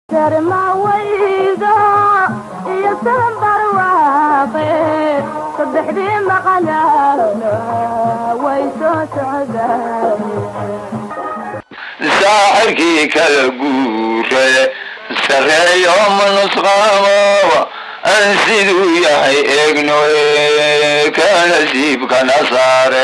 darmawaydo iyo sanbar waaqe saddexdii maqanaana way soo socdaan saaxirkii kala guure sareeyo manusqaamo aan siduu yahay eegno ka nasiibkana saare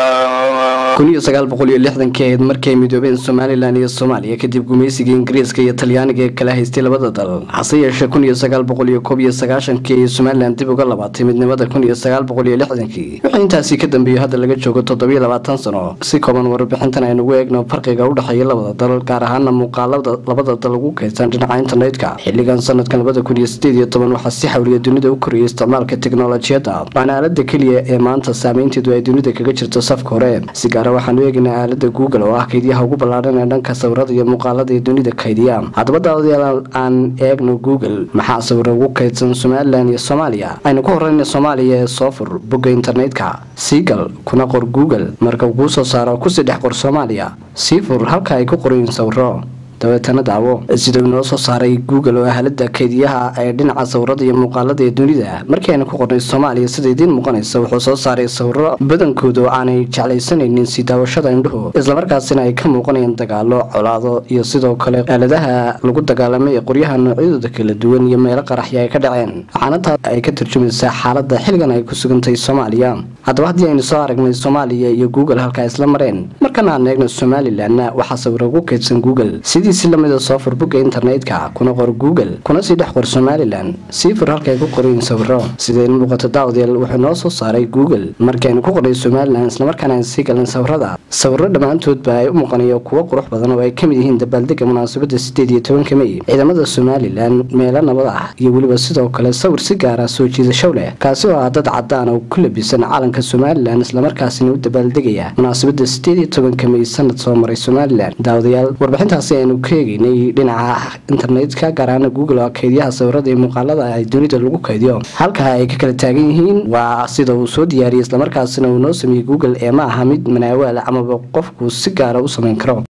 kun iyo sagaal boqol iyo lixdankii ahayd markii ay midoobeen somalilan iyo soomaaliya kadib gumaysiga ingiriiska iyo talyaaniga ee kala haystay labada dal hase yeeshee kun iyo sagaal boqol iyo koob iyo sagaashankii ay somalilan dib uga labaatay midnimada kun iyo sagaal boqol iyo lixdankii wixii intaasi ka dambeeyey hadda laga joogo toddobiyo labaatan sano si kooban warbixintan aynugu eegno farqiga u dhexeeya labada dal gaar ahaana muuqaalada labada dal ugu kaydsan dhinaca internetka xilligan sanadkan labada kun iyo sideed iyo toban waxaa si xawliya dunida u korayay isticmaalka teknolojiyadda waana aalada keliya ee maanta saameynteedu ay dunida kaga jirto safka hore si gaara waxaanu eegaynaa aalada google oo ah kaydyaha ugu ballaadhan ee dhanka sawirada iyo muuqaalada ee dunida kaydiya haddaba daawadayaal aan eegno google maxaa sawira ugu kaydsan somalilan iyo soomaaliya aynu ku horeyna soomaaliya ee soo fur bogga internetka siigal kuna qor google marka uu kuu soo saaro kusii dhex qor soomaaliya sii fur halka ay ku qorayin sawiro dabeetana daawo sida uu inoo soo saaray google oo ahalada kaydiyaha ee dhinaca sawirada iyo muuqaalada ee dunida markii aynu ku qornay soomaaliya sida idiin muuqanaysa wuxuu soo saaray sawiro badankoodu aanay jeclaysanaynin sii daawashada indhuhu islamarkaasina ay ka muuqanayaan dagaalo colaado iyo sidoo kale aaladaha lagu dagaalamay ee qoryaha noocyadooda kala duwan iyo meelo qaraxya ay ka dhaceen waxaana taas ay ka turjumaysaa xaalada xilligan ay ku sugantahay soomaaliya haddaba haddii aynu soo aragnay soomaaliya iyo google halkaa isla mareen markana aan eegno somalilanna waxaa sawiro ugu kaydsan google sidii si lamida soo fur bogga internetka kuna qor google kuna sii dhex qor somalilan sii fur halkaay ku qorayin sawiro sidayn muuqato daawadayaal wuxuu noo soo saaray google markaynu ku qornay somalilan islamarkaana aan sii galin sawirada sawiro dhammaantoodba ay u muuqanayo kuwo qurux badan oo ay ka mid yihiin dabaaldega munaasabada sideed iyo tobanka mey ciidamada somalilan meelo nabad ah iyo weliba sidoo kale sawir si gaara soo jiidashow leh kaasi oo ah dad cadaan oo ku labisan calanka somalilan islamarkaasina u dabaaldegaya munaasabada sideed iyo tobanka mey sanad soo maray somalilan daawadayaal warbixintaasi aynu ka eegaynay dhinaca internetka gaar ahaana google oo kaydyaha sawirada iyo muuqaalada ay dunida lagu kaydiyo halka ay ka kala taagan yihiin waa sida uu soo diyaariyey islamarkaasina uu noo sameeyey google ee ma aha mid manaawaal amaba qofku si gaara u samayn karo